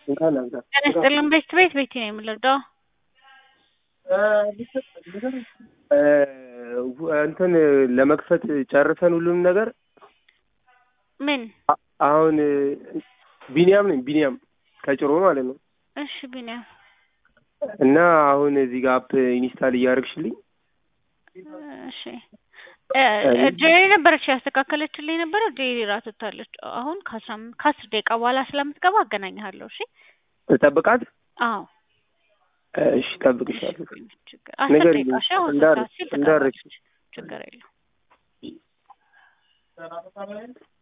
እንኳን አብዛ ጤና ይስጥልን ቤት ቤት ቤት ነው የምንረዳው። እንትን ለመክፈት ጨርሰን ሁሉንም ነገር ምን አ- አሁን ቢኒያም ነኝ ቢኒያም ከጭሮ ማለት ነው። እሺ ቢኒያም እና አሁን እዚህ ጋር አፕ ኢንስታል እያደረግሽልኝ እሺ እ- ጄሪ ነበረች ያስተካከለችልኝ ነበረ። ጄሪ ራት ወታለች። አሁን ከአስራ አም- ከአስር ደቂቃ በኋላ ስለምትገባ አገናኝሃለሁ። እሺ ጠብቃት። አዎ እሺ ጠብቅሻለሁ። ችግር አስር ንገሪኝ፣ ደቂቃ እሺ። አሁን እንዳር- ሰዓት ሲል እንዳረች ትገባለች። ችግር የለውም።